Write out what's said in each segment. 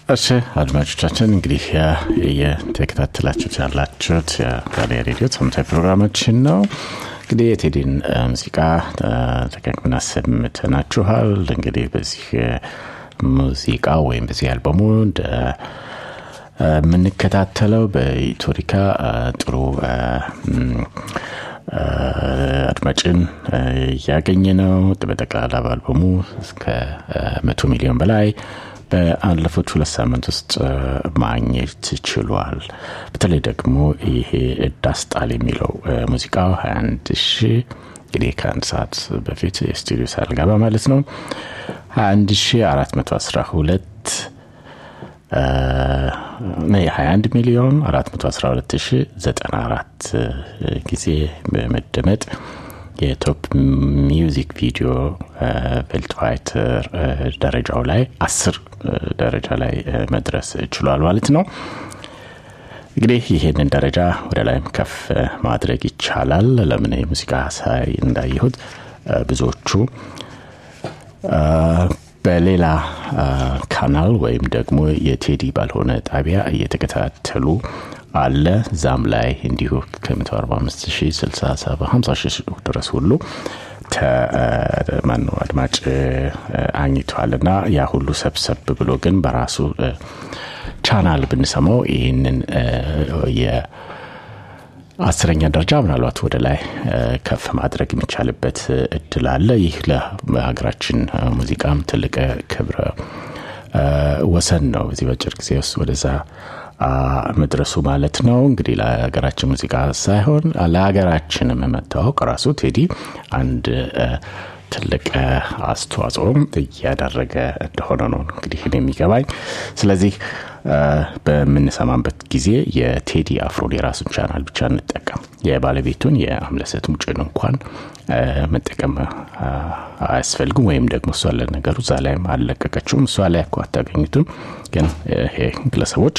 እሺ አድማጮቻችን እንግዲህ እየተከታተላችሁት ያላችሁት የጋሌ ሬዲዮ ሳምንታዊ ፕሮግራማችን ነው። እንግዲህ የቴዲን ሙዚቃ ደጋግመን አሰምተናችኋል። እንግዲህ በዚህ ሙዚቃ ወይም በዚህ አልበሙ የምንከታተለው በኢቶሪካ ጥሩ አድማጭን እያገኘ ነው። በጠቅላላ በአልበሙ እስከ መቶ ሚሊዮን በላይ በአለፉት ሁለት ሳምንት ውስጥ ማግኘት ችሏል። በተለይ ደግሞ ይሄ ዳስጣል የሚለው ሙዚቃው 21 ሺ እንግዲህ ከአንድ ሰዓት በፊት የስቱዲዮ ሳልገባ ማለት ነው 21 ሺ 412 21 ሚሊዮን 412 ሺ 94 ጊዜ በመደመጥ የቶፕ ሚውዚክ ቪዲዮ ቬልትዋይተር ደረጃው ላይ አስር ደረጃ ላይ መድረስ ችሏል ማለት ነው። እንግዲህ ይህንን ደረጃ ወደ ላይም ከፍ ማድረግ ይቻላል። ለምን የሙዚቃ ሳይ እንዳየሁት ብዙዎቹ በሌላ ካናል ወይም ደግሞ የቴዲ ባልሆነ ጣቢያ እየተከታተሉ አለ። ዛም ላይ እንዲሁ ከ145 ሺህ 67 50 ሺህ ድረስ ሁሉ ማነው አድማጭ አግኝቷል እና ያ ሁሉ ሰብሰብ ብሎ ግን በራሱ ቻናል ብንሰማው ይህንን የአስረኛ ደረጃ ምናልባት ወደ ላይ ከፍ ማድረግ የሚቻልበት እድል አለ። ይህ ለሀገራችን ሙዚቃም ትልቅ ክብረ ወሰን ነው። በዚህ በአጭር ጊዜ ውስጥ ወደዛ መድረሱ ማለት ነው። እንግዲህ ለሀገራችን ሙዚቃ ሳይሆን ለሀገራችንም መታወቅ ራሱ ቴዲ አንድ ትልቅ አስተዋጽኦም እያደረገ እንደሆነ ነው እንግዲህ የሚገባኝ። ስለዚህ በምንሰማበት ጊዜ የቴዲ አፍሮን የራሱን ቻናል ብቻ እንጠቀም። የባለቤቱን የአምለሰት ሙጭን እንኳን መጠቀም አያስፈልግም። ወይም ደግሞ እሷ ለነገሩ እዛ ላይም አልለቀቀችውም። እሷ ላይ እኮ አታገኙትም። ግን ይሄ ግለሰቦች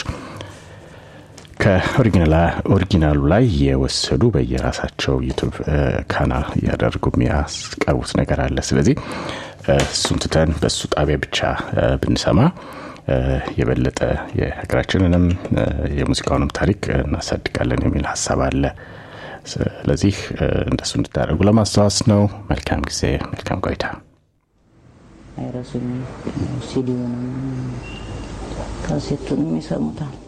ከኦሪጂናሉ ላይ የወሰዱ በየራሳቸው ዩቱብ ካናል እያደረጉ የሚያስቀርቡት ነገር አለ። ስለዚህ እሱን ትተን በእሱ ጣቢያ ብቻ ብንሰማ የበለጠ የሀገራችንንም የሙዚቃውንም ታሪክ እናሳድጋለን የሚል ሀሳብ አለ። ስለዚህ እንደሱ እንድታደርጉ ለማስታወስ ነው። መልካም ጊዜ፣ መልካም ቆይታ። አይረሱኝም። ሲዲውንም ካሴቱንም ይሰሙታል።